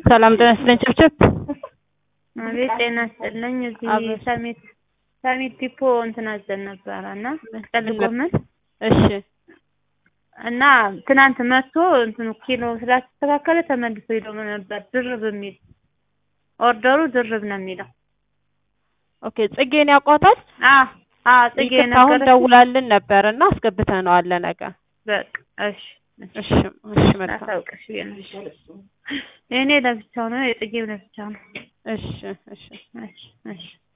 ሰላም ጤና ይስጥልኝ ጭብጭብ አቤት ጤና ይስጥልኝ። እዚህ አቤት። ሰሚት ሰሚት ዲፖ እንትን አዘን ነበረ እና ጥቅል ጎመን እሺ እና ትናንት መጥቶ እንትኑ ኪሎ ስላስተካከለ ተመልሶ ሄዶ ነበር። ድርብ የሚል ኦርደሩ ድርብ ነው የሚለው። ኦኬ ጽጌን ያውቋታል አ አ ጽጌ ይቅርታ አሁን ነገረች። ደውላልን ነበር እና አስገብተነዋል ለነገ በቃ እሺ እሺ እሺ መልካም አታውቅሽ ብዬሽ ነው። የእኔ ለብቻው ነው፣ የጽጌም ለብቻው ነው። እሺ እሺ እሺ እሺ